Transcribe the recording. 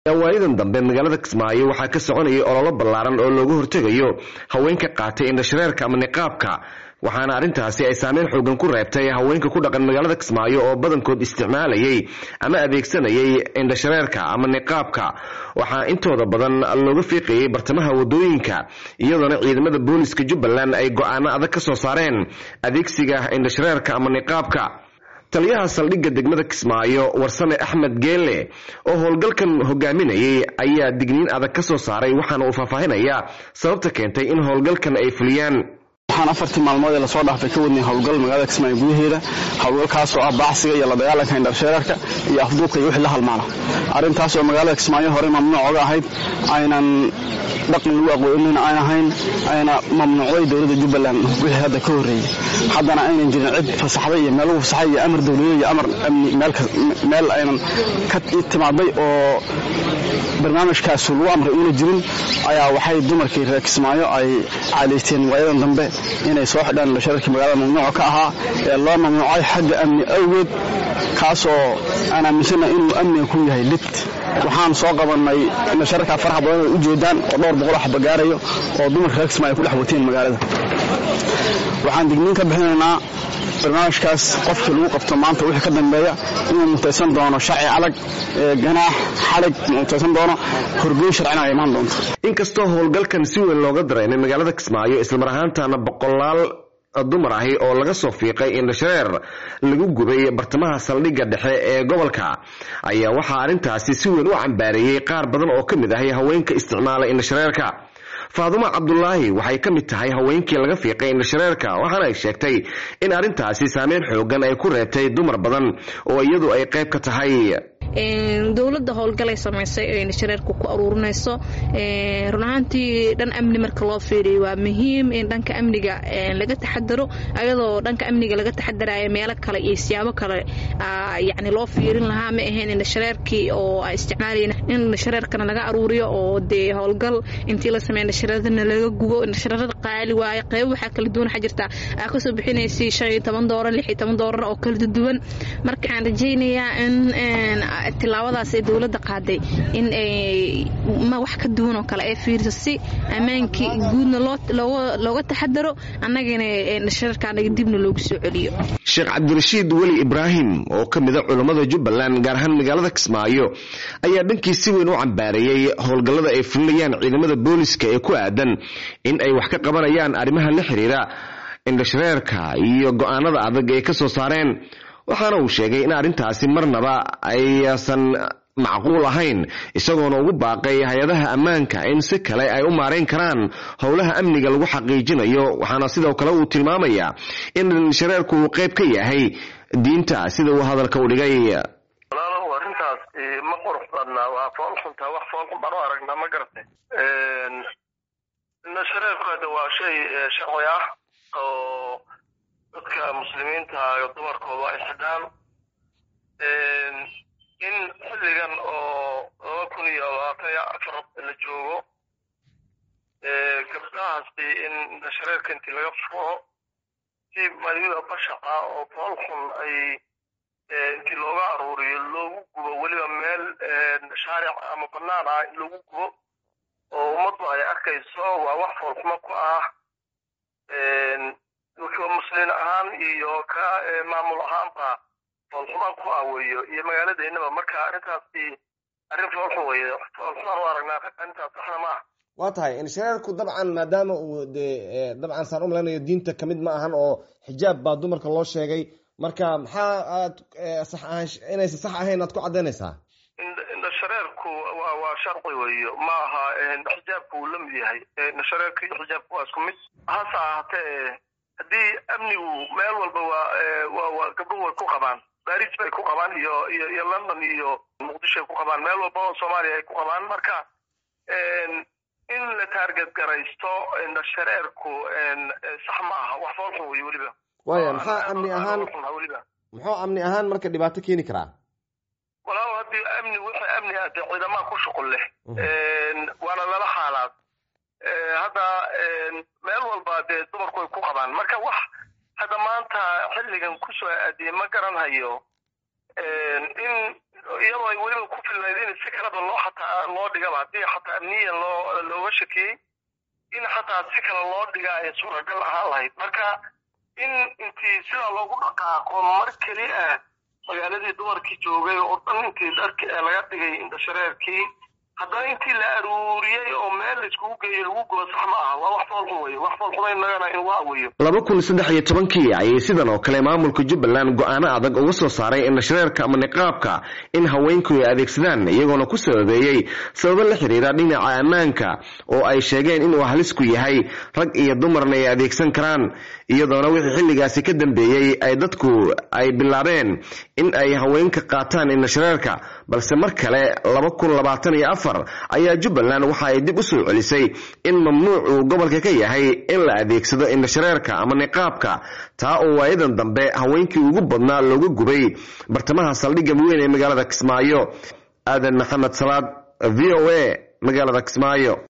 waayadan dambe magaalada kismaayo waxaa ka soconayay ololo ballaaran oo looga hortegayo haweenka qaatay indhashareerka ama niqaabka waxaana arrintaasi ay saameyn xoogan ku reebtay haweenka ku dhaqan magaalada kismaayo oo badankood isticmaalayay ama adeegsanayay indhashareerka ama niqaabka waxaa intooda badan looga fiiqayay bartamaha wadooyinka iyadoona ciidamada booliska jubbaland ay go-aano adag ka soo saareen adeegsiga indhashareerka ama niqaabka taliyaha saldhigga degmada kismaayo warsame axmed geelle oo howlgalkan hogaaminayay ayaa digniin adag ka soo saaray waxaana uu faahfaahinayaa sababta keentay in howlgalkan ay fuliyaan waxaan afartii maalmood ee lasoo dhaafay ka wadnay howlgal magaalada kismaayo gudaheeda howlgalkaasoo ah baacsiga iyo la dagaalanka indhashareerka iyo afduubka iyo wixii la halmaala arrintaas oo magaalada kismaayo horey mamnuuc oga ahayd aynan dhaqan lagu aqoonin aan ahayn ayna mamnuucday dowladda jubbaland wixii hadda ka horreeyey haddana aynan jirin cid fasaxday iyo meel lagu fasaxay iyo amar dowladeed iyo amar amni meel aynan ka timaaday oo barnaamijkaasu lagu amray uuna jirin ayaa waxay dumarkii reer kismaayo ay caadayteen waayadan dambe inay soo xidhaan indhashareerkii magaalada mamnuuca ka ahaa ee loo mamnuucay xagga amni awgeed kaasoo aan aaminsana inuu amniga ku yahay lid waxaan soo qabannay indhashareerkaa faraha badan ay u jeedaan oo dhowr boqol xaba gaarayo oo dumarka reer kismaayo ku dhex wateen magaalada waxaan digniin ka bixinaynaa barnaamijkaas qofkii lagu qabto maanta wixii ka dambeeya inuu mutaysan doono sharci adag ganaax xalig mutaysan doono horgeyn sharcina ay imaan doonto inkastoo howlgalkan si weyn looga dareemay magaalada kismaayo islamar ahaantana boqolaal dumar ahi oo laga soo fiiqay indhashareer lagu gubay bartamaha saldhigga dhexe ee gobolka ayaa waxaa arrintaasi si weyn u cambaareeyey qaar badan oo ka mid ahay haweenka isticmaala indhashareerka faadumo cabdulaahi waxay ka mid tahay haweenkii laga fiiqay indhashareerka waxaana ay sheegtay in arrintaasi saameyn xoogan ay ku reebtay dumar badan oo iyadu ay qayb ka tahay dowladda howlgalay samaysay oo indhashareerka ku aruurinayso run ahaantii dhan amni marka loo fiiriyo waa muhiim in dhanka amniga laga taxadaro ayadoo dhanka amniga laga taxadarayo meelo kale iyo siyaabo kale yani loo fiirin lahaa ma ahayn indhashareerkii oo ay isticmaalayeen in indhashareerkana laga aruuriyo oo dee howlgal intii la sameeya indhashareerana laga gubo indhashareerada qaali waaye qeybo waxaa kala duwan waxaa jirta aa kasoo bixinaysay shan iyo toban doolar lix iyo toban doolar oo kala duwan marka waxaan rajaynayaa in tilaabadaas ee dowladda qaaday in ma wax ka duwan oo kale ay fiiriso si ammaankii guudna looga taxadaro annagana indhashareerkaanaga dibna loogu soo celiyo sheekh cabdirashiid weli ibraahim oo ka mid a culammada jubbaland gaar ahaan magaalada kismaayo ayaa dhankii si weyn u cambaareeyey howlgallada ay fulinayaan ciidamada booliska ee ku aadan in ay wax ka qabanayaan arrimaha la xiriira indhashareerka iyo go-aanada adag ay ka soo saareen waxaana uu sheegay in arrintaasi marnaba aysan macquul ahayn isagoona ugu baaqay hay-adaha ammaanka in si kale ay u maarayn karaan howlaha amniga lagu xaqiijinayo waxaana sidoo kale uu tilmaamayaa in shareerku uu qayb ka yahay diinta sida uu hadalka u dhigay walaalow arrintaas ma qurux badnaa waa fool xuntaa wax fool xun baan u aragnaa ma garatay shareerku hadda waa shay sharci ah oo dadka muslimiinta iyo dumarkooda ay xidhaan in xilligan oo laba kun iyo labaatan iyo afar la joogo gabdhahaasi in indhashareerka intii laga furo si maryada bashaqa oo fool xun ay intii looga aruuriyo loogu gubo weliba meel shaaric ama banaan ah in lagu gubo oo ummaddu ay arkayso waa wax foolxumo ku ah muslin ahaan iyo ka maamul ahaanba foolxumaan ku ah weeyo iyo magaaladeennaba marka arrintaasi arrin foolxun weeye foolxumaan u aragnaa arrintaas saxna ma ah waa tahay inshareerku dabcan maadaama uu dee dabcan saan u malaynayo diinta kamid ma ahan oo xijaab baa dumarka loo sheegay marka maxaa aad sax ahaan inaysan sax ahayn aad ku caddaynaysaa indhashareerku waa waa sharci weeyo ma aha xijaabku uu la mid yahay indhashareerka iyo xijaabku waa isku mid hase ahaatee haddii amnigu meel walba waa waa waa gabdhuhu way ku qabaan baris bay ku qabaan iyo iyo iyo london iyo muqdisho ay ku qabaan meel walba oo soomaaliya ay ku qabaan marka in la taarget garaysto indhashareerku sax ma aha wax foolxun wey weliba waaya maxaa amni ahaan weliba muxuu amni ahaan marka dhibaato keeni karaa walaal haddii amni wixii amni ah dee ciidamaa ku shuqul leh waana lala xaalaad hadda meel walba dee dumarku ay ku qabaan marka wax hadda maanta xilligan kusoo aadiyey ma garanhayo in iyadoo ay weliba ku filnayd in si kaleba loo xataa loo dhigaba haddii xataa amniyan loo looga shakiyey in xataa si kale loo dhiga ay suuragal ahaan lahayd marka in intii sidaa loogu dhaqaaqo mar keli ah magaaladii dumarkii joogay oo dhan intii dharki laga dhigay indhashareerkii haddana intii la aruuriyey oo meel laiskugu geeyo lagu gubo sax ma aha waa wax foolxun weeye wax foolxuma innagana in waa weeyo laba kun saddex iyo tobankii ayay sidan oo kale maamulka jubbaland go-aano adag uga soo saaray indhashareerka ama niqaabka in haweenku ay adeegsadaan iyagoona ku sababeeyey sababo la xiriira dhinaca ammaanka oo ay sheegeen inuu halisku yahay rag iyo dumarna ay adeegsan karaan iyadoona wixii xilligaasi ka dambeeyey ay dadku ay bilaabeen in ay haweenka qaataan indhashareerka balse mar kale laba kun labaatan iyo afar ayaa jubbaland waxa ay dib u soo celisay in mamnuuc uu gobolka ka yahay in la adeegsado indhashareerka ama niqaabka taa oo waayadan dambe haweenkii ugu badnaa looga gubay bartamaha saldhigga weyn ee magaalada kismaayo aadan maxamed salaad v o a magaalada kismaayo